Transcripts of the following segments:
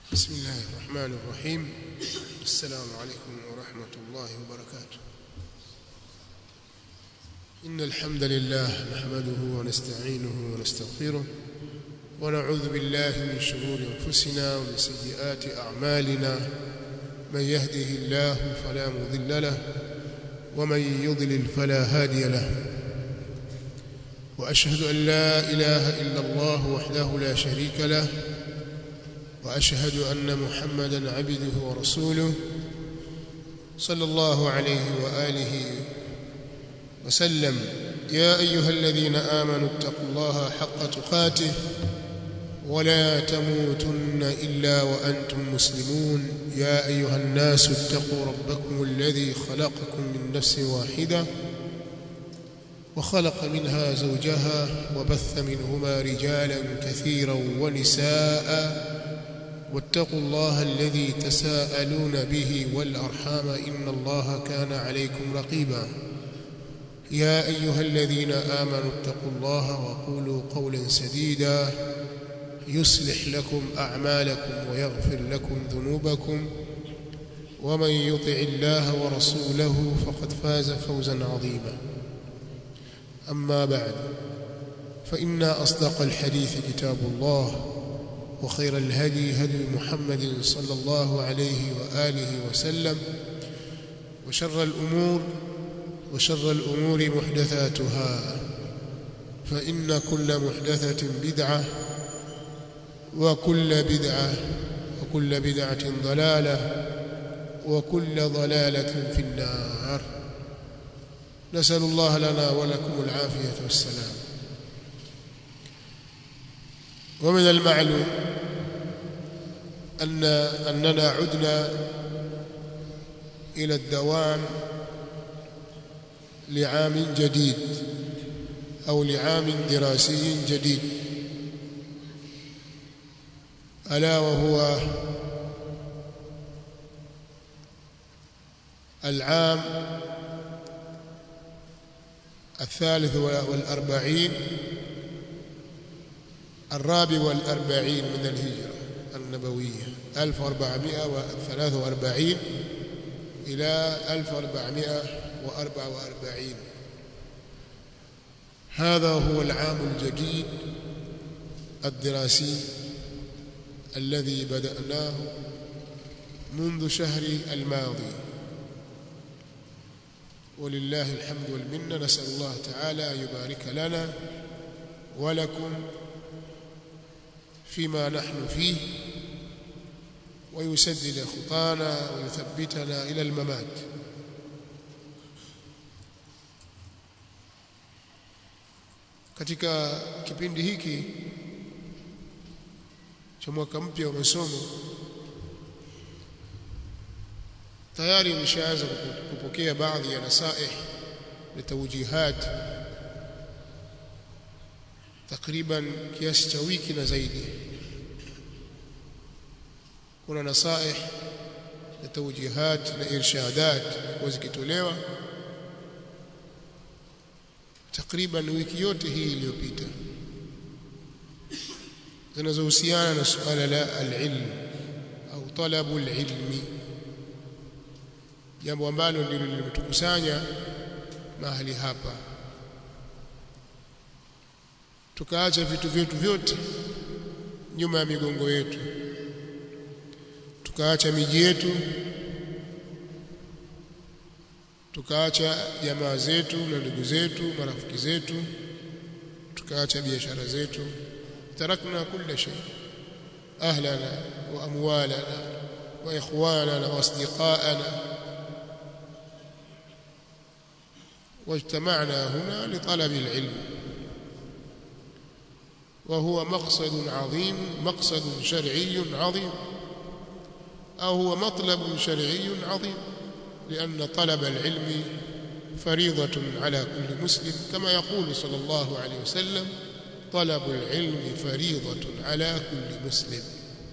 بسم الله الرحمن الرحيم السلام عليكم ورحمة الله وبركاته إن الحمد لله نحمده ونستعينه ونستغفره ونعوذ بالله من شرور أنفسنا ومن سيئات أعمالنا من يهده الله فلا مضل له ومن يضلل فلا هادي له وأشهد أن لا إله إلا الله وحده لا شريك له واشهد ان محمدا عبده ورسوله صلى الله عليه واله وسلم يا ايها الذين امنوا اتقوا الله حق تقاته ولا تموتن الا وانتم مسلمون يا ايها الناس اتقوا ربكم الذي خلقكم من نفس واحده وخلق منها زوجها وبث منهما رجالا كثيرا ونساء واتقوا الله الذي تساءلون به والأرحام إن الله كان عليكم رقيبا يا أيها الذين آمنوا اتقوا الله وقولوا قولا سديدا يصلح لكم أعمالكم ويغفر لكم ذنوبكم ومن يطع الله ورسوله فقد فاز فوزا عظيما أما بعد فإن أصدق الحديث كتاب الله وخير الهدي هدي محمد صلى الله عليه وآله وسلم وشر الأمور وشر الأمور محدثاتها فإن كل محدثة بدعة وكل بدعة وكل بدعة ضلالة وكل ضلالة في النار نسأل الله لنا ولكم العافية والسلام ومن المعلوم أن أننا عدنا إلى الدوام لعام جديد أو لعام دراسي جديد ألا وهو العام الثالث والأربعين الرابع والأربعين من الهجرة النبوية 1443 إلى 1444 هذا هو العام الجديد الدراسي الذي بدأناه منذ شهر الماضي ولله الحمد والمنة نسأل الله تعالى أن يبارك لنا ولكم فيما نحن فيه ويسدد خطانا ويثبتنا إلى الممات katika kipindi hiki cha mwaka mpya wa masomo tayari nimeshaanza kupokea baadhi ya nasaih na tawjihat takriban kiasi cha wiki na zaidi kuna nasaih na tawjihat na irshadat zikitolewa takriban wiki yote hii iliyopita zinazohusiana na suala la alilm au talabu alilmi jambo ambalo ndilo limetukusanya mahali hapa tukaacha vitu vyetu vyote nyuma ya migongo yetu tukaacha miji yetu tukaacha jamaa zetu na ndugu zetu marafiki zetu tukaacha biashara zetu tarakna kila shay ahlana wa amwalana wa ikhwanana wa asdiqaana واجتمعنا هنا لطلب العلم وهو مقصد عظيم مقصد شرعي عظيم أو هو مطلب شرعي عظيم لأن طلب العلم فريضة على كل مسلم كما يقول صلى الله عليه وسلم طلب العلم فريضة على كل مسلم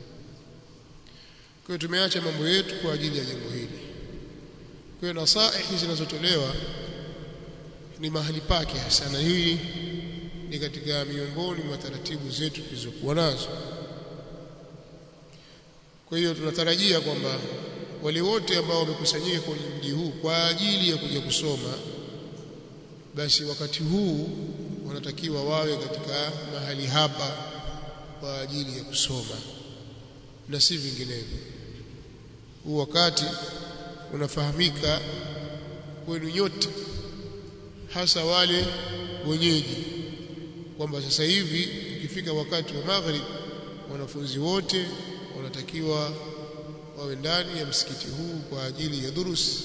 kwa tumeacha mambo yetu kwa ajili ya jambo hili kwa nasaihi zinazotolewa ni mahali pake hasa na hii ni katika miongoni mwa taratibu zetu tulizokuwa nazo kwa hiyo tunatarajia kwamba wale wote ambao wamekusanyika kwenye mji huu kwa ajili ya kuja kusoma basi wakati huu wanatakiwa wawe katika mahali hapa kwa ajili ya kusoma na si vinginevyo huu wakati unafahamika kwenu nyote hasa wale wenyeji kwamba sasa hivi ukifika wakati wa maghrib wanafunzi wote wanatakiwa wawe ndani ya msikiti huu kwa ajili ya durus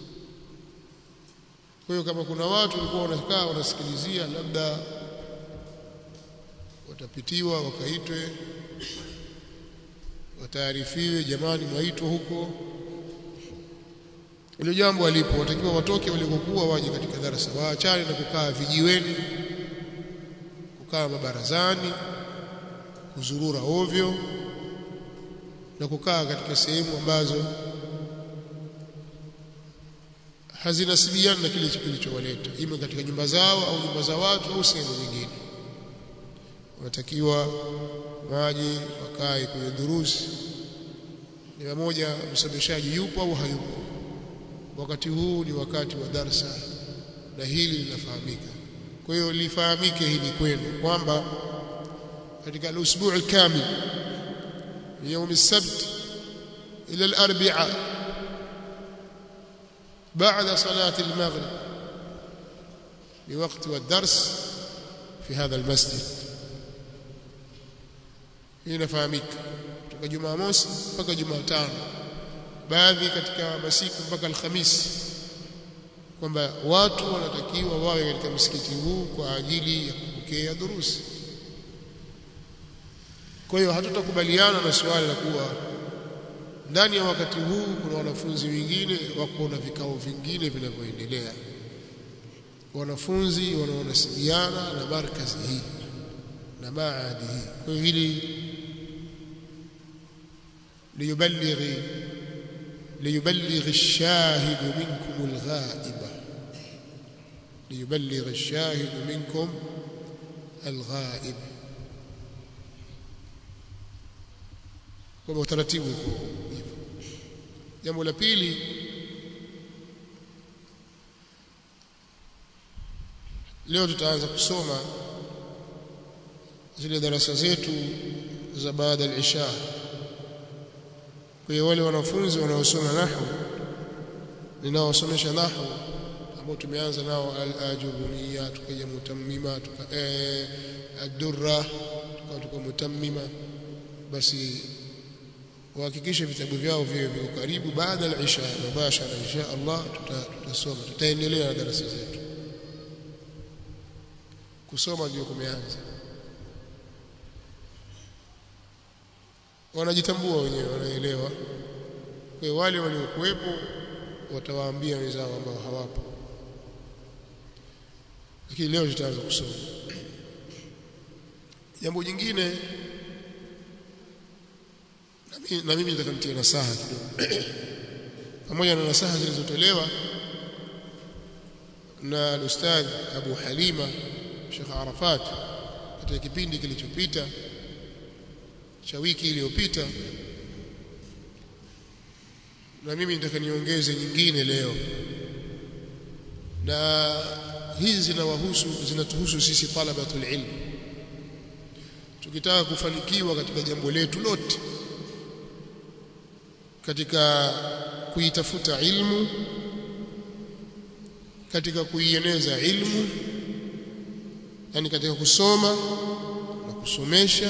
kwa hiyo kama kuna watu walikuwa wanakaa wanasikilizia labda watapitiwa wakaitwe wataarifiwe jamani mwaitwa huko ile jambo alipo watakiwa watoke walikokuwa waje katika darasa waachane na kukaa vijiweni kukaa mabarazani kuzurura ovyo na kukaa katika sehemu ambazo hazinasibiana na kile kilichowaleta ima katika nyumba zao au nyumba za watu au sehemu nyingine wanatakiwa waje wakae kwenye durusi ni pamoja msomeshaji yupo au hayupo wakati huu ni wakati wa darsa na hili linafahamika kwa hiyo lifahamike hili kwenu kwamba katika al-usbu' al-kamil يوم السبت إلى الأربعاء بعد صلاة المغرب بوقت والدرس في هذا المسجد inafahamika kutoka Jumamosi mpaka Jumatano baadhi katika masiku mpaka Alhamisi kwamba watu wanatakiwa wawe katika msikiti huu kwa ajili ya kupokea durusi kwa hiyo hatutakubaliana na suala la kuwa ndani ya wakati huu kuna wanafunzi wengine wako na vikao vingine vinavyoendelea wanafunzi wanaonasibiana na markazi hii na maadi hii kwa hiyo hili liyuballighi liyuballighi ash-shahid minkum al-ghaiba liyuballighi ash-shahid minkum al-ghaib kwa utaratibu uko hivyo jambo la pili leo tutaanza kusoma zile darasa zetu za baada ya isha kwa hiyo wale wanafunzi wanaosoma nahwu ninaosomesha nahwu ambao tumeanza nao al-ajurumiyya tukaja mutammima tuka eh ad-durra tuka tuka mutammima basi wahakikishe vitabu vyao viwe viko karibu baada ya isha mubashara insha Allah tutasoma tutaendelea na darasa zetu kusoma ndio kumeanza wanajitambua wenyewe wanaelewa kwa wale waliokuwepo watawaambia wenzao ambao hawapo lakini leo tutaanza kusoma jambo jingine na mimi nataka nitie nasaha kidogo pamoja na nasaha zilizotolewa na ustadh Abu Halima Sheikh Arafat katika kipindi kilichopita cha wiki iliyopita na mimi nataka niongeze nyingine leo na hizi zinawahusu zinatuhusu sisi talabatul ilm tukitaka kufanikiwa katika jambo letu lote katika kuitafuta ilmu katika kuieneza ilmu yani katika kusoma na kusomesha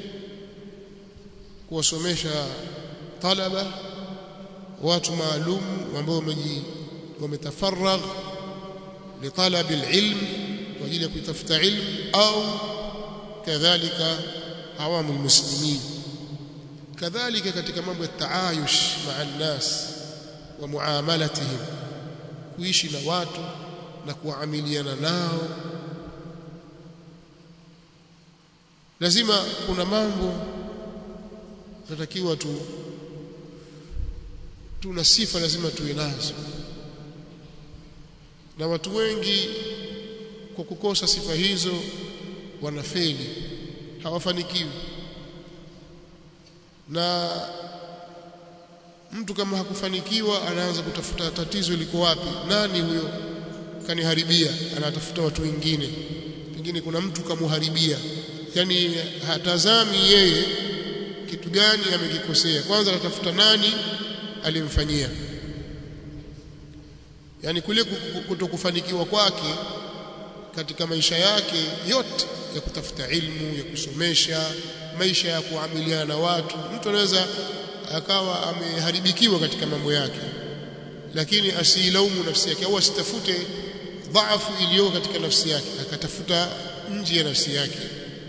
kuwasomesha talaba watu maalum ambao wametafaragh litalab alilm kwa ajili ya kuitafuta ilmu au kadhalika awamu almuslimin kadhalika katika mambo ya taayush maa nnas wa muamalatihim kuishi na watu na kuamiliana nao lazima kuna mambo tunatakiwa tu tuna sifa lazima tuwe nazo na watu wengi kwa kukosa sifa hizo wanafeli hawafanikiwi na mtu kama hakufanikiwa anaanza kutafuta tatizo liko wapi nani huyo kaniharibia anatafuta watu wengine pengine kuna mtu kamuharibia yani hatazami yeye kitu gani amekikosea kwanza anatafuta nani alimfanyia yani kule kutokufanikiwa kwake katika maisha yake yote ya kutafuta ilmu ya kusomesha maisha ya kuamiliana na watu mtu anaweza akawa ameharibikiwa katika mambo yake lakini asiilaumu nafsi yake au asitafute dhaifu iliyo katika nafsi yake akatafuta nje ya nafsi yake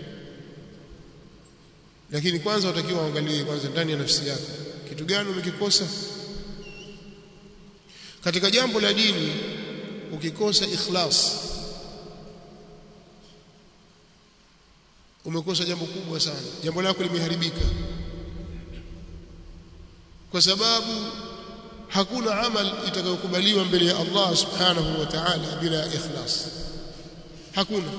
lakini kwanza utakiwa uangalie kwanza ndani ya nafsi yako kitu gani umekikosa katika jambo la dini ukikosa ikhlas umekosa jambo kubwa sana jambo lako limeharibika kwa sababu hakuna amal itakayokubaliwa mbele ya Allah subhanahu wa ta'ala bila ikhlas hakuna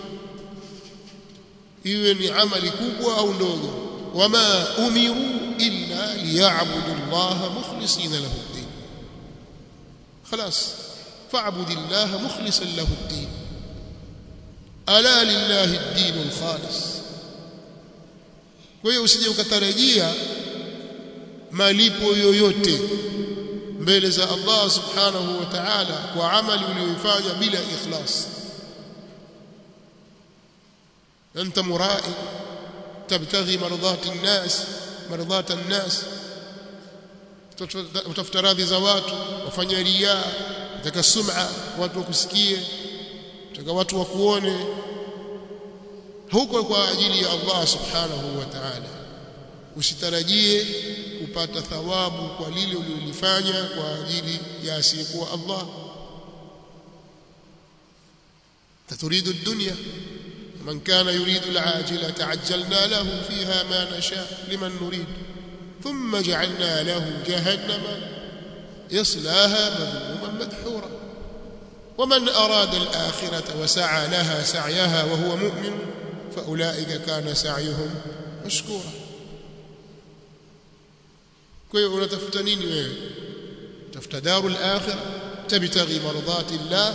iwe ni amali kubwa au ndogo wama umiru illa liya'budu Allah mukhlisina lahu ad-din خلاص فاعبد الله مخلصا له الدين الا لله الدين الخالص kwa hiyo usije ukatarajia malipo yoyote mbele za Allah subhanahu wa ta'ala kwa amali uliyoifanya bila ikhlas anta mura'i tabtaghi mardhat an-nas mardhat an-nas utafuta radhi za watu wafanya riya utaka sum'a watu wakusikie utaka watu wakuone huko kwa ajili ya Allah subhanahu wa ta'ala usitarajie kupata thawabu kwa lile ulilofanya kwa ajili ya asiyekuwa Allah taturidu dunya man kana yuridu al-ajila ta'ajjalna lahu fiha ma nasha liman nurid thumma ja'alna lahu jahannama yaslaha madhmuman madhura ومن أراد الآخرة وسعى لها سعيها وهو مؤمن فأولئك كان سعيهم مشكورا kwa hiyo unatafuta nini wewe tafuta darul akhirah tabtaghi mardati llah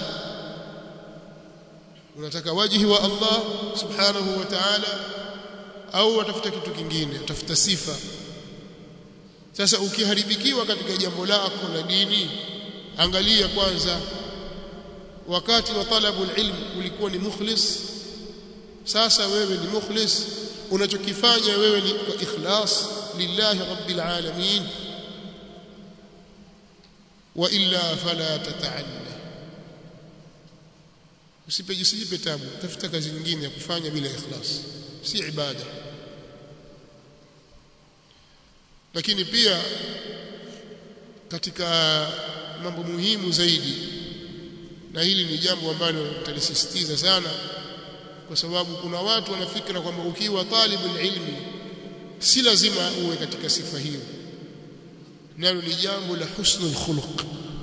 unataka wajhi wa Allah subhanahu wa ta'ala au watafuta kitu kingine utafuta sifa sasa ukiharibikiwa katika jambo lako la dini angalia kwanza wakati wa talabu ilm ulikuwa ni mukhlis sasa wewe ni mukhlis unachokifanya wewe ni kwa ikhlas lillahi rabbil alamin wa illa fala tata'alla usipe usijipe tabu tafuta kazi nyingine ya kufanya bila ikhlas si ibada lakini pia katika mambo muhimu zaidi na hili ni jambo ambalo talisisitiza sana kwa sababu kuna watu wanafikira kwamba ukiwa talibul ilmi si lazima uwe katika sifa hiyo nalo ni jambo la husnul khuluq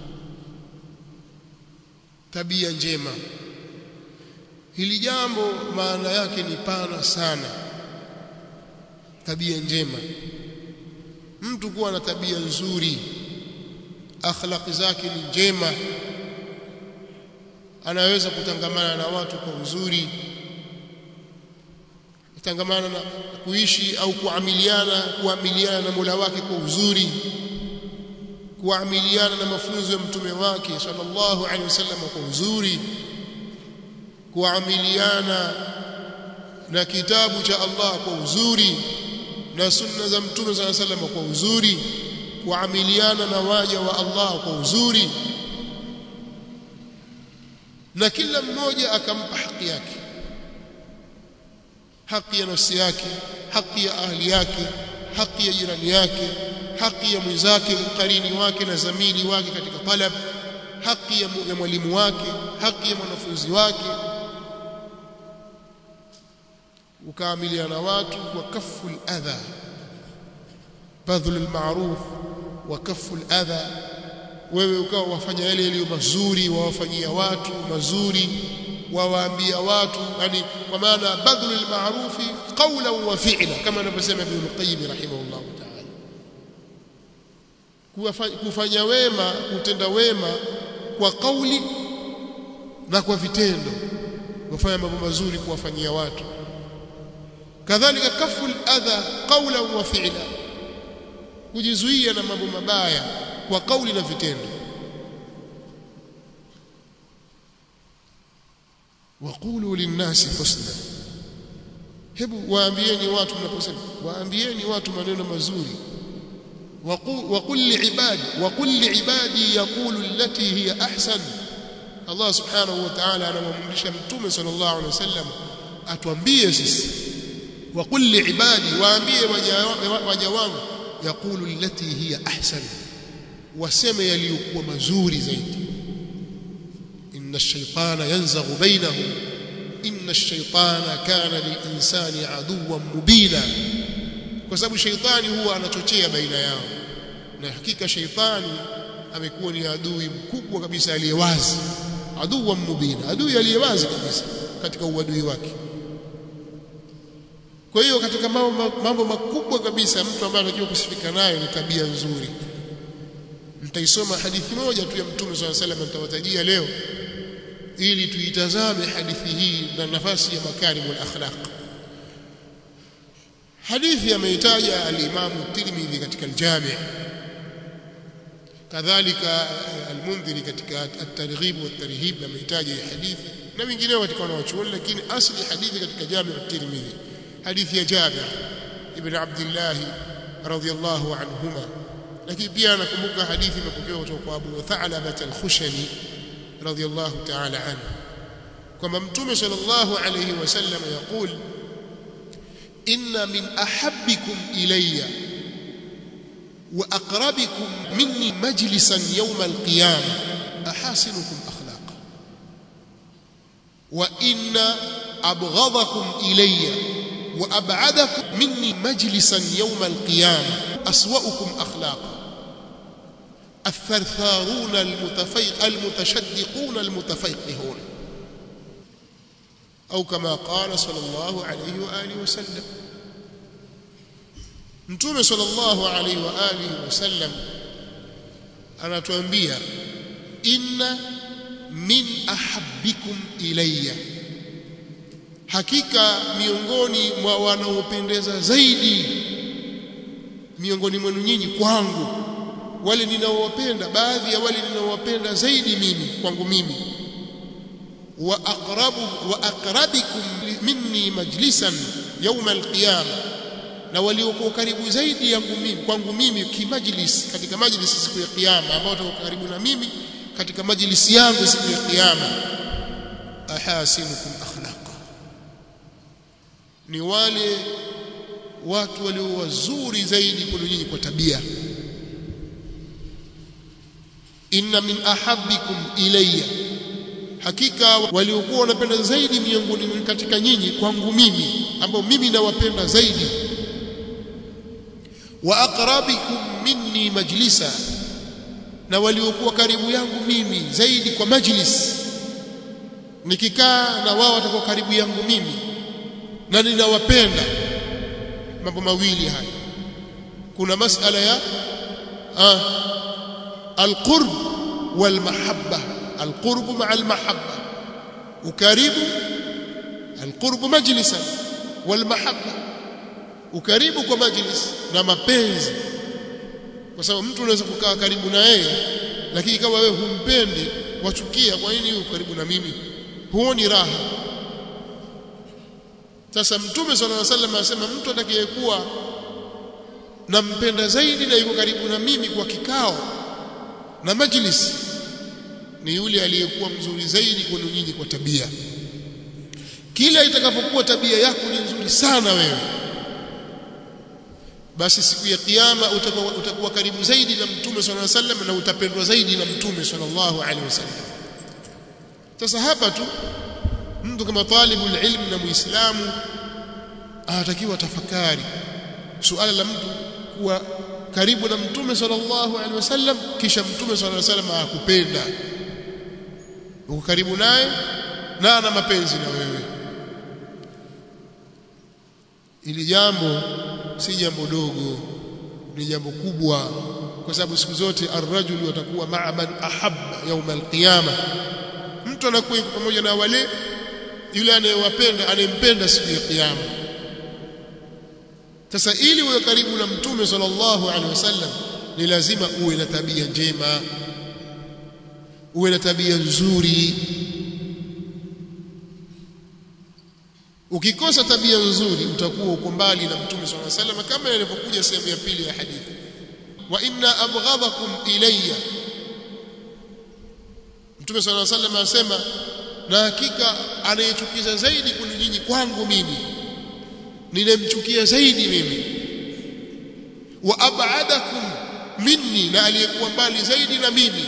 tabia njema hili jambo maana yake ni pana sana tabia njema mtu kuwa na tabia nzuri akhlaqi zake ni njema anaweza kutangamana na watu kwa uzuri kutangamana na kuishi au kuamiliana kuamiliana na Mola wake kwa uzuri kuamiliana na mafunzo ya mtume wake sallallahu alaihi wasallam kwa uzuri kuamiliana na kitabu cha Allah kwa uzuri na sunna za mtume sallallahu alaihi wasallam kwa uzuri kuamiliana na waja wa Allah kwa uzuri na kila mmoja akampa haki yake haki ya nafsi yake haki ya ahli yake haki ya jirani yake haki ya mwenzake mkarini wake na zamili wake katika talab haki ya mwalimu wake haki ya mwanafunzi wake ukaamiliana watu wa kafu adha badhul almaruf wa kafu adha wewe ukawa wafanya yale yaliyo mazuri wawafanyia watu mazuri wawaambia watu yani kwa maana badhul almarufi qawlan wa fi'la kama anavyosema Ibn Qayyim rahimahullah ta'ala kufanya wema kutenda wema kwa kauli na kwa vitendo kufanya mambo mazuri kuwafanyia watu kadhalika kafu adha qawlan wa fi'la kujizuia na mambo mabaya kwa kauli na vitendo waqulu linnasi husna hebu waambieni watu mnaposema waambieni watu maneno mazuri وقل لعبادي وقل لعبادي يقول التي هي احسن الله سبحانه وتعالى anamwamrisha mtume sallallahu alaihi wasallam atuambie sisi وقل لعبادي waambie waja wangu يقول التي هي احسن waseme yaliyokuwa mazuri zaidi inna ash-shaytana yanzaghu bainahum inna ash-shaytana kana lil-insani aduwwan mubina kwa sababu sheitani huwa anachochea baina yao na hakika sheitani amekuwa ni adui mkubwa kabisa aliyewazi adui mubina adui aliyewazi kabisa katika uadui wake kwa hiyo katika mambo, mambo makubwa kabisa mtu ambaye anajua kusifika nayo ni tabia nzuri mtaisoma hadithi moja tu ya mtume swalla salam nitawatajia leo ili tuitazame hadithi hii na nafasi ya makarimul akhlaq hadithi ameitaja al-Imam Tirmidhi katika al-Jami' kadhalika al-Mundhiri katika at-Targhib wa at-Tarhib ameitaja hadithi na wengineo katika wanawachuoni lakini asli hadithi katika Jami' at-Tirmidhi hadithi ya Jabir ibn Abdullah radhiyallahu anhuma lakini pia nakumbuka hadithi imepokewa kutoka kwa Abu Tha'laba al-Khushani radhiyallahu ta'ala anhu kwamba mtume sallallahu alayhi wasallam yaqul إن من أحبكم إلي وأقربكم مني مجلسا يوم القيامة أحاسنكم أخلاقا وإن أبغضكم إلي وأبعدكم مني مجلسا يوم القيامة أسوأكم أخلاقا الثرثارون المتفيق المتشدقون المتفيقهون au kama qala sallallahu alayhi wa alihi wasallam mtume sallallahu alayhi wa alihi wasallam anatuambia inna min ahabbikum ilayya hakika miongoni mwa wanaopendeza zaidi miongoni mwenu nyinyi kwangu wale ninaowapenda baadhi ya wale ninaowapenda zaidi mimi kwangu mimi واقرب واقربكم مني مجلسا يوم القيامه na waliokuwa karibu zaidi yangu mimi kwangu mimi kimajlis katika majlis siku ya kiyama ambao watakuwa karibu na mimi katika majlis yangu siku ya kiyama ahasinukum akhlaqa ni wale watu walio wazuri zaidi kuliko nyinyi kwa tabia inna min ahabbikum ilayya hakika waliokuwa wanapenda zaidi miongoni katika nyinyi kwangu mimi ambao mimi nawapenda zaidi wa aqrabikum minni majlisa na waliokuwa karibu yangu mimi zaidi kwa majlis nikikaa na wao watakuwa karibu yangu mimi na ninawapenda mambo mawili haya kuna masala ya ah, alqurb walmahabba القرب مع المحبة وكريب القرب مجلسا والمحبة ukaribu kwa majlis na mapenzi kwa sababu mtu unaweza kukaa karibu na yeye lakini kama wewe humpendi wachukia kwa nini uko karibu na mimi huoni raha sasa mtume sallallahu alaihi wasallam anasema mtu atakayekuwa nampenda zaidi na yuko karibu na mimi kwa kikao na majlis ni yule aliyekuwa mzuri zaidi kwenu nyinyi kwa tabia kila itakapokuwa tabia yako ni nzuri sana wewe basi siku ya kiyama utakuwa, utakuwa karibu zaidi na mtume sallallahu alaihi wasallam na utapendwa zaidi na mtume sallallahu alaihi wasallam sasa hapa tu mtu kama talibul ilm na muislamu anatakiwa tafakari suala la mtu kuwa karibu na mtume sallallahu alaihi wasallam kisha mtume sallallahu alaihi wasallam akupenda uko karibu naye na ana mapenzi na wewe ili jambo si jambo dogo ni jambo kubwa kwa sababu siku zote arrajulu watakuwa ma'a man ahabba يوم القيامه mtu anakuwa yuko pamoja na wale yule anayewapenda anayempenda siku ya kiyama sasa ili uwe karibu na mtume sallallahu alaihi wasallam ni lazima uwe na tabia njema uwe na tabia nzuri ukikosa tabia nzuri utakuwa uko mbali na mtume sallallahu alaihi wasallam kama ilivyokuja sehemu ya pili ya hadithi wa inna abghadakum ilayya mtume sallallahu alaihi wasallam anasema na hakika anayechukiza zaidi kuni nyinyi kwangu mimi ninemchukia zaidi mimi wa ab'adakum minni na aliyekuwa mbali zaidi na mimi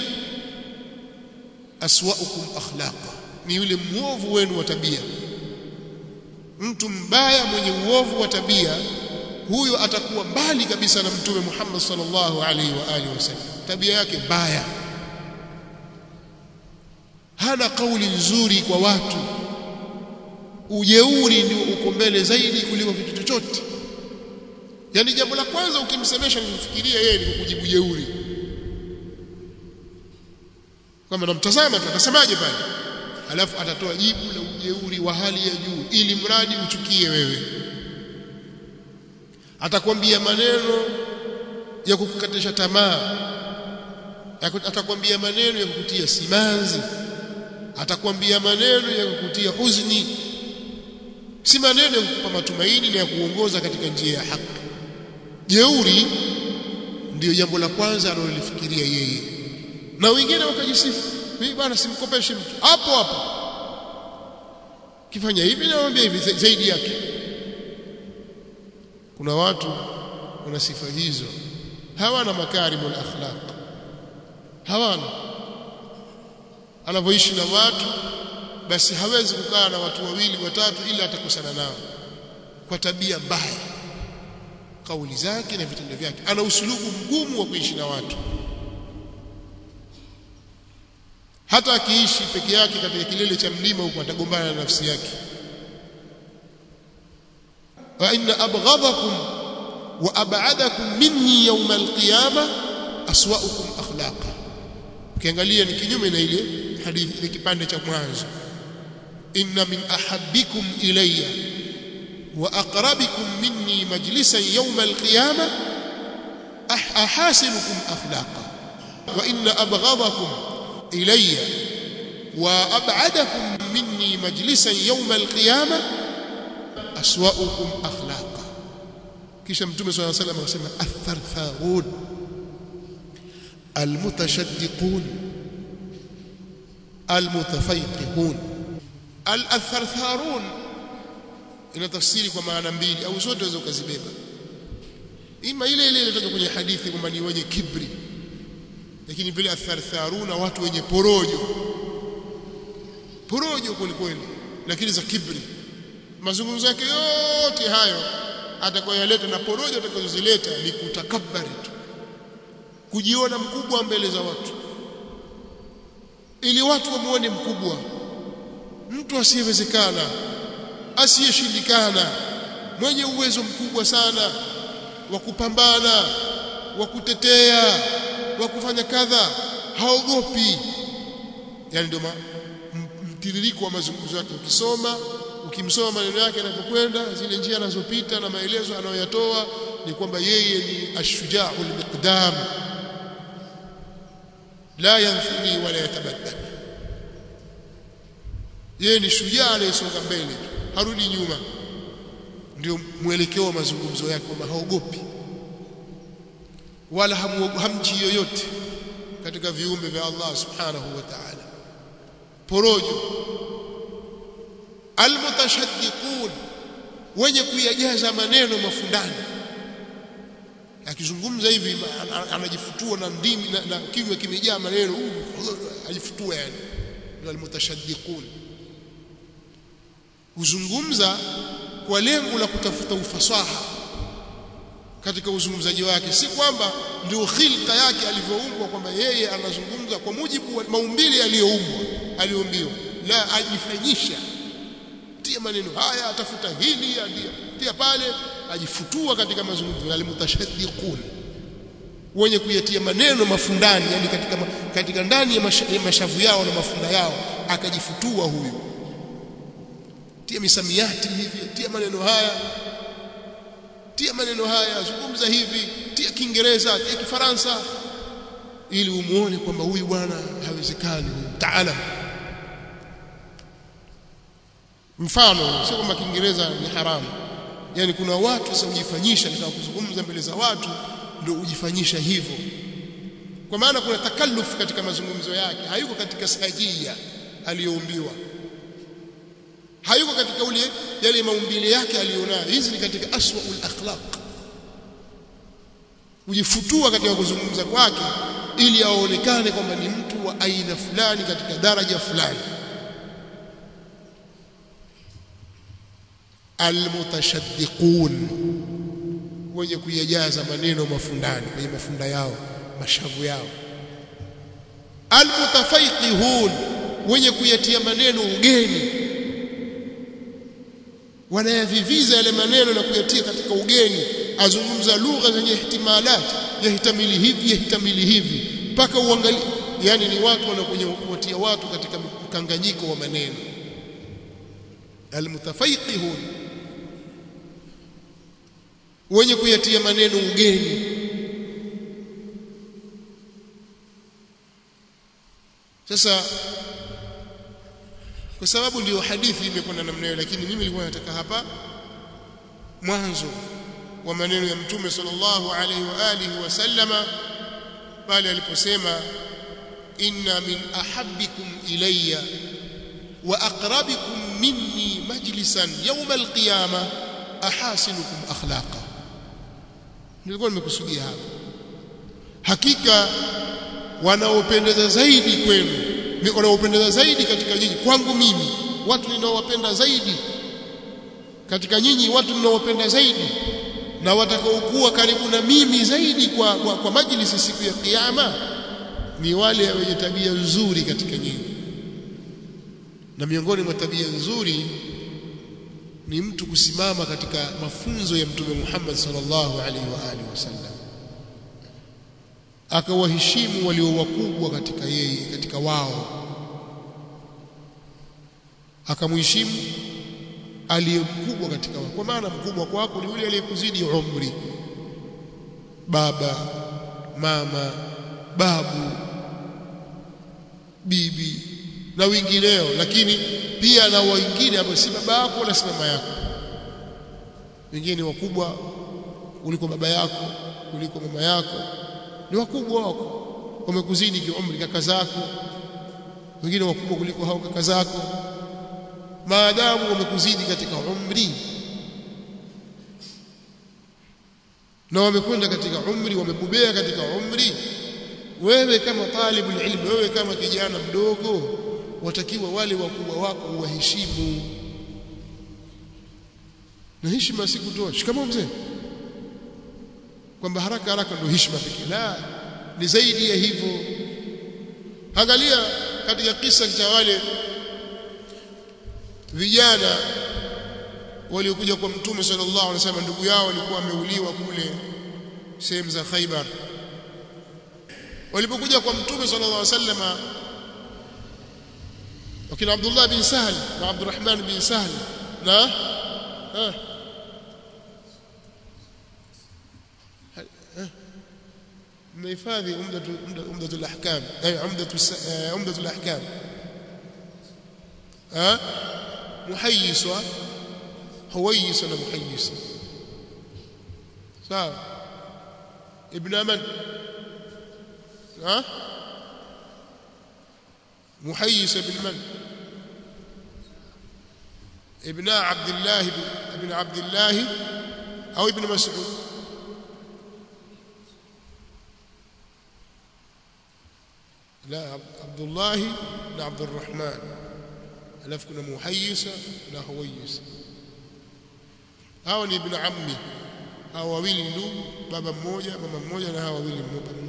aswaukum akhlaqa ni yule muovu wenu wa tabia mtu mbaya mwenye uovu wa tabia huyo atakuwa mbali kabisa na mtume Muhammad sallallahu alaihi wa alihi wasallam tabia yake mbaya hana kauli nzuri kwa watu ujeuri ndio uko mbele zaidi kuliko kitu chochote yani jambo la kwanza ukimsemesha nifikiria yeye ni kukujibu jeuri kama namtazama atasemaje pale alafu atatoa jibu la ujeuri wa hali ya juu ili mradi uchukie wewe atakwambia maneno ya kukukatisha tamaa atakwambia maneno ya kukutia simanzi atakwambia maneno ya kukutia huzuni si maneno ya kukupa matumaini na ya kuongoza katika njia ya haki jeuri ndiyo jambo la kwanza analolifikiria yeye na wengine wakajisifu mimi bwana simkopeshi mtu hapo hapo kifanya hivi namwambia hivi zaidi yake kuna watu wana sifa hizo hawana makarimul akhlaq hawana anavyoishi na watu basi hawezi kukaa na watu wawili watatu ila atakusana nao kwa tabia mbaya kauli zake na vitendo vyake ana usulubu mgumu wa kuishi na watu hata akiishi peke yake katika kilele cha mlima huko atagombana na nafsi yake wa inna abghadakum wa ab'adakum minni yawm alqiyama aswa'ukum akhlaqa ukiangalia ni kinyume na ile hadithi ile kipande cha mwanzo inna min ahabbikum ilayya wa aqrabikum minni majlisan yawm alqiyama ahasinukum akhlaqa wa inna abghadakum ilayya wa ab'adakum minni majlisan yawm alqiyama aswa'ukum akhlaqa kisha mtume swalla salam akasema athartharun almutashaddiqun almutafayqihun alathartharun ina tafsiri kwa maana mbili au zote unaweza ukazibeba ima ile ile iliyotajwa kwenye hadithi kwamba ni wenye kibri lakini vile athartharuna watu wenye porojo porojo kwelikweli lakini za kibri mazungumzo yake yote hayo atakayoyaleta na porojo atakazozileta ni kutakabari tu kujiona mkubwa mbele za watu ili watu wamuone mkubwa mtu asiyewezekana asiyeshindikana mwenye uwezo mkubwa sana wa kupambana wa kutetea wa kufanya kadha haogopi yani ndio mtiririko wa mazungumzo yake ukisoma ukimsoma maneno yake yanapokwenda zile njia anazopita na maelezo anayoyatoa ni kwamba yeye ni ashuja'ul miqdam la yanthini wala yatabaddal yeye ni shujaa anayesonga mbele harudi nyuma ndio mwelekeo wa mazungumzo yake kwamba haogopi wala hamji yoyote katika viumbe vya Allah subhanahu wa ta'ala porojo almutashaddiqun wenye kuyajaza maneno mafundani akizungumza hivi anajifutua na ndimi na, na kinywa kimejaa maneno ajifutua yani ndio almutashaddiqun huzungumza kwa lengo la kutafuta ufasaha katika uzungumzaji wake si kwamba ndio khilqa yake alivyoumbwa kwamba yeye anazungumza kwa mujibu wa maumbile aliyoumbwa aliyoumbiwa la ajifanyisha tia maneno haya atafuta hili tia pale ajifutua katika mazungumzo alimutashaddiqun wenye kuyatia maneno mafundani yani katika katika ndani ya, masha, ya mashavu yao na mafunda yao akajifutua huyu tia misamiati hivi tia maneno haya tia maneno haya zungumza hivi tia kiingereza tia kifaransa ili umuone kwamba huyu bwana hawezekani taala mfano sio kwamba kiingereza ni haramu yani kuna watu sasa ujifanyisha katika kuzungumza mbele za watu ndio ujifanyisha hivyo kwa maana kuna takalluf katika mazungumzo yake hayuko katika sajia aliyoumbiwa hayuko katika ule yale maumbile yake aliyonayo hizi ni katika aswaul akhlaq kujifutua katika kuzungumza kwake ili aonekane kwamba ni mtu wa aina fulani katika daraja fulani almutashaddiqun wenye kuyajaza maneno mafundani kwenye mafunda yao mashavu yao almutafaiqihun wenye kuyatia maneno ugeni wanayaviviza yale maneno na kuyatia katika ugeni azungumza lugha zenye ihtimalat yahitamili hivi yahitamili hivi mpaka uangalie yani ni watu wanakuja kuwatia watu katika mkanganyiko wa maneno almutafaiqihun wenye kuyatia maneno ugeni sasa kwa sababu ndio hadithi imekwenda namna hiyo lakini mimi nilikuwa nataka hapa mwanzo wa maneno ya mtume sallallahu alaihi wa alihi wasallama pale aliposema inna min ahabbikum ilayya wa aqrabikum minni majlisan yawm alqiyama ahasinukum akhlaqa nilikuwa nimekusudia hapa hakika wanaopendeza zaidi kwenu wanaopendeza zaidi katika nyinyi kwangu mimi watu ninaowapenda zaidi katika nyinyi watu ninaowapenda zaidi na watakaokuwa karibu na mimi zaidi kwa, kwa, kwa majlisi siku ya kiyama ni wale wenye tabia nzuri katika nyinyi na miongoni mwa tabia nzuri ni mtu kusimama katika mafunzo ya mtume Muhammad sallallahu alaihi wa alihi wasallam akawaheshimu walio wakubwa katika yeye katika wao akamheshimu aliye mkubwa katika wao kwa maana mkubwa kwako ni yule aliyekuzidi umri baba mama babu bibi na wengineo lakini pia na wengine ambao si baba yako wala si mama yako wengine wakubwa kuliko baba yako kuliko mama yako ni wakubwa wako wamekuzidi kiumri kaka zako wengine wakubwa kuliko hao kaka zako maadamu wamekuzidi katika umri na wamekwenda katika umri wamebobea katika umri wewe kama talibul ilmi wewe kama kijana mdogo watakiwa wale wakubwa wako uwaheshimu na heshima si kutoa shikamoo mzee kwamba haraka haraka ndio heshima pekee la ni zaidi ya hivyo angalia katika kisa cha wale vijana waliokuja kwa mtume sallallahu alaihi wasallam ndugu yao walikuwa wameuliwa kule sehemu za Khaibar walipokuja kwa mtume sallallahu alaihi wasallam wakina Abdullah bin Sahl na Abdurrahman bin Sahl na ha mmehifadhi umdatul ahkam ay umdatul umdatul ahkam ha muhayyiswa huwayisa na muhayyisa sawa ibn man ha muhayyisa ibn man ابن عبد الله ابن عبد الله او ابن مسعود لا عبد الله بن عبد الرحمن alafu kuna muhayyisa na huwayisa hao ni ibn ammi hao wawili ndugu baba mmoja mama mmoja na hao wawili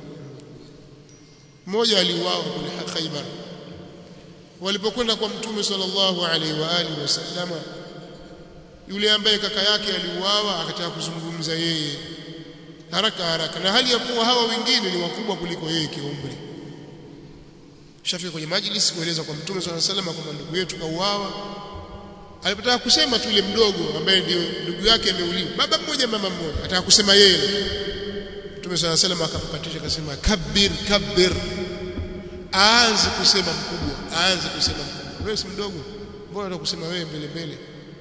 mmoja aliuawa kule Khaibar walipokwenda kwa mtume sallallahu alaihi wa alihi wasallama yule ambaye kaka yake aliuawa akataka kuzungumza yeye haraka haraka na hali ya kuwa hawa wengine ni wakubwa kuliko yeye kiumri shafika kwenye majlis kueleza kwa mtume swalla sallam kwamba ndugu yetu kauawa alipotaka kusema tu ile mdogo ambaye ndio ndugu yake ameuliwa baba mmoja mama mmoja ataka kusema yeye mtume swalla sallam akamkatisha akasema kabir kabir aanze kusema mkubwa aanze kusema mkubwa wewe si mdogo mbona unataka kusema wewe mbele mbele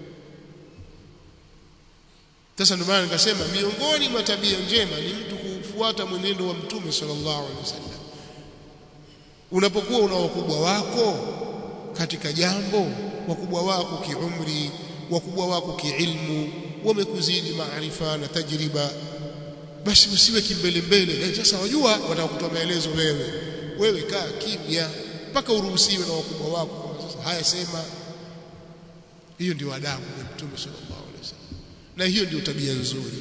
sasa ndio maana nikasema miongoni mwa tabia njema ni mtu kufuata mwenendo wa mtume sallallahu alaihi wasallam unapokuwa una wakubwa wako katika jambo wakubwa wako kiumri wakubwa wako kiilmu wamekuzidi maarifa na tajriba basi usiwe kimbele mbele sasa wajua watakutoa maelezo wewe wewe kaa kimya mpaka uruhusiwe na wakubwa wako kwamba sasa haya sema hiyo ndio adabu ya mtume sallallahu alaihi wasallam na hiyo ndio tabia nzuri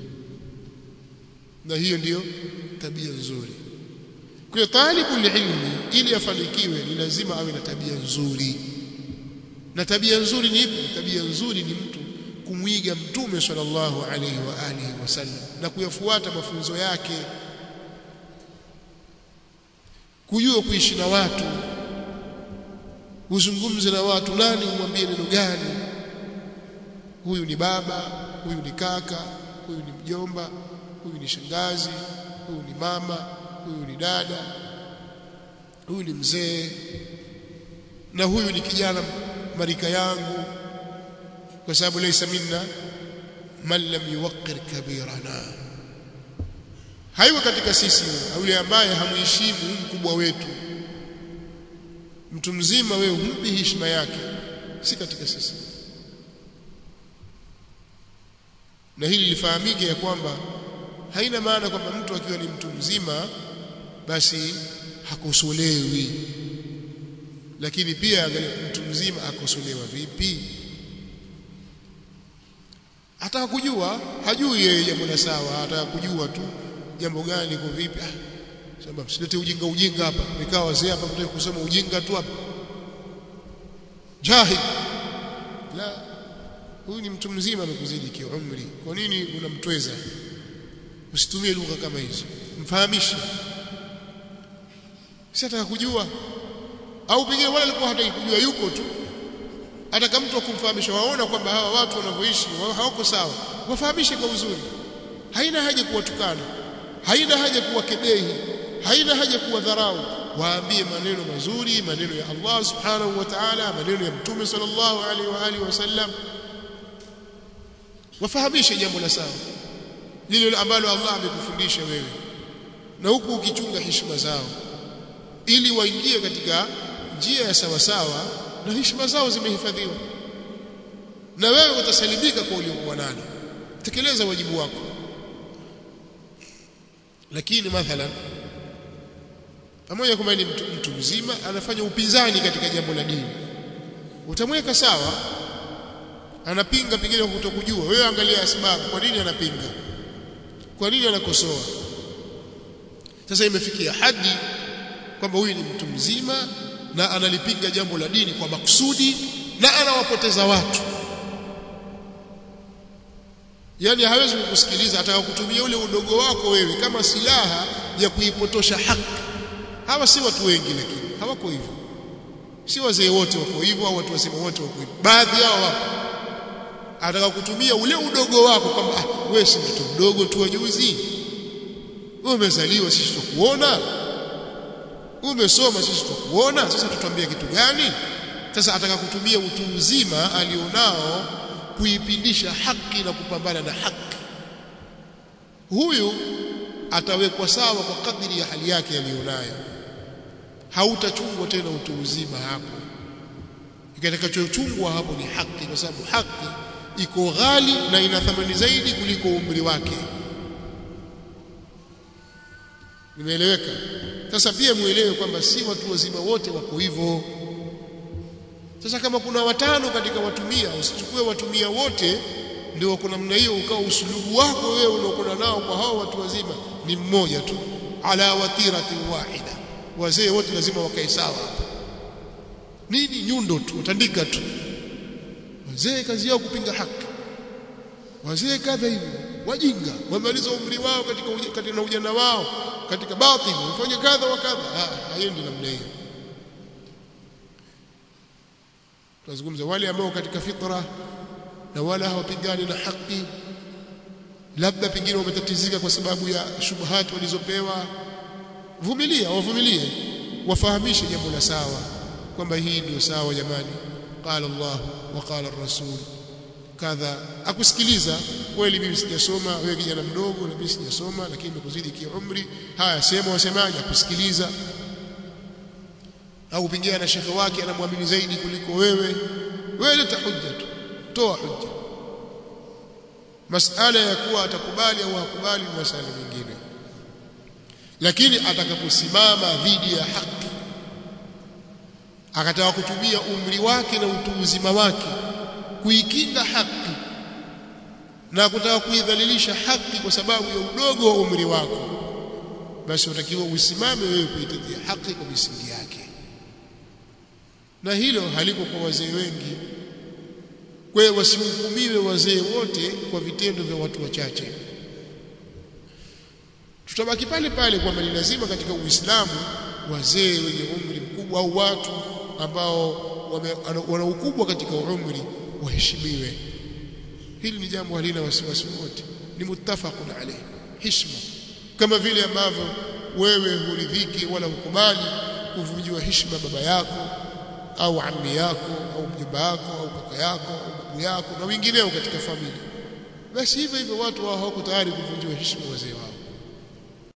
na hiyo ndiyo tabia nzuri kwa hiyo talibul ilmi ili afanikiwe ni lazima awe na tabia nzuri na tabia nzuri ni ipi tabia nzuri ni mtu kumwiga mtume sallallahu alaihi wa alihi wasallam na kuyafuata mafunzo yake kujua kuishi na watu uzungumze na watu nani umwambie neno gani huyu ni baba huyu ni kaka huyu ni mjomba huyu ni shangazi huyu ni mama huyu ni dada huyu ni mzee na huyu ni kijana marika yangu kwa sababu laysa minna man lam yuwaqqir kabirana haiwa katika sisi yule ambaye hamuheshimu mkubwa wetu mtu mzima wewe humpi heshima yake si katika sisi na hili lifahamike ya kwamba haina maana kwamba mtu akiwa ni mtu mzima basi hakosolewi lakini pia angalia mtu mzima akosolewa vipi ataka kujua hajui yeye jambo la sawa ataka kujua tu jambo gani liko vipi ah sema msilete ujinga ujinga hapa nikaa wazee hapa mtaki kusema ujinga tu hapa jahil la huyu ni mtu mzima amekuzidi kiumri kwa nini unamtweza usitumie lugha kama hizo mfahamishe si ataka kujua au pengine wala alikuwa hataki kujua yuko tu ataka mtu akumfahamisha waona kwamba hawa watu wanavyoishi hawako sawa wafahamishe kwa uzuri haina haja kuwatukana haina haja kuwakebehi haina haja kuwadharau waambie maneno mazuri maneno ya Allah subhanahu wa ta'ala maneno ya mtume sallallahu alaihi wa alihi wasallam wafahamishe jambo la sawa lile ambalo Allah amekufundisha wewe na huku ukichunga heshima zao ili waingie katika njia ya sawa sawa na heshima zao zimehifadhiwa na wewe utasalimika kwa uliokuwa nalo tekeleza wajibu wako lakini mathalan pamoja kwamba ni mtu, mtu mzima anafanya upinzani katika jambo la dini utamweka sawa anapinga pengine kwa kutokujua wewe angalia sababu kwa nini anapinga kwa nini anakosoa sasa imefikia hadi kwamba huyu ni mtu mzima na analipinga jambo la dini kwa makusudi na anawapoteza watu yani hawezi kukusikiliza ataka kutumia ule udogo wako wewe kama silaha ya kuipotosha haki hawa si watu wengi lakini hawako hivyo si wazee wote wako hivyo au watu wazima wote wako hivyo baadhi yao wapo ataka kutumia ule udogo wako kwamba ah, wewe si mtoto mdogo tu wa juzi wewe umezaliwa sisi tukuona umesoma sisi tukuona sasa tutambie kitu gani sasa ataka kutumia utu uzima alionao kuipindisha haki na kupambana na haki huyu atawekwa sawa kwa kadiri ya hali yake aliyonayo hautachungwa tena utu uzima hapo kitakachochungwa hapo ni haki kwa sababu haki iko ghali na ina thamani zaidi kuliko umri wake nimeeleweka sasa pia muelewe kwamba si watu wazima wote wako hivyo sasa kama kuna watano katika watumia usichukue watumia wote ndio wako namna hiyo ukawa usulubu wako wewe unaokona nao kwa hao watu wazima ni mmoja tu ala watiratin wahida wazee wote lazima wakae sawa hapa nini nyundo tu utandika tu wazee kazi yao kupinga haki wazee kadha hivi wajinga wamaliza umri wao katika uja, katika ujana wao katika batili wafanye kadha wa kadha haendi namna hiyo tunazungumza wale ambao katika fitra na wala hawapigani na haki labda pengine wametatizika kwa sababu ya shubuhati walizopewa vumilia wavumilie wafahamishe jambo la sawa kwamba hii ndio sawa jamani qala Allah wa qala ar-rasul kadha akusikiliza kweli mimi sijasoma wewe kijana mdogo na mimi sijasoma lakini nimekuzidi kiumri haya sema wasemaje akusikiliza au pengine na shekhe wake anamwamini zaidi kuliko wewe wewe leta hujja tu toa hujja masala ya kuwa atakubali au hakubali ni masala mengine lakini atakaposimama dhidi ya haki akataka kutumia umri wake na utu uzima wake kuikinga haki na kutaka kuidhalilisha haki kwa sababu ya udogo wa umri wako basi utakiwa usimame wewe kuitetea haki kwa misingi yake na hilo haliko kwa wazee wengi kwa hiyo wasihukumiwe wazee wote kwa vitendo vya watu wachache tutabaki pale pale kwamba ni lazima katika Uislamu wazee wenye umri mkubwa au watu ambao wana ukubwa katika umri waheshimiwe hili ni jambo halina wasiwasi wote ni muttafaqun alayh heshima kama vile ambavyo wewe huridhiki wala hukubali kuvunjiwa heshima baba yako au ammi yako au mjomba yako au kaka yako au babu yako na wengineo katika familia basi hivyo hivyo watu wao hawako tayari kuvunjiwa heshima wazee wao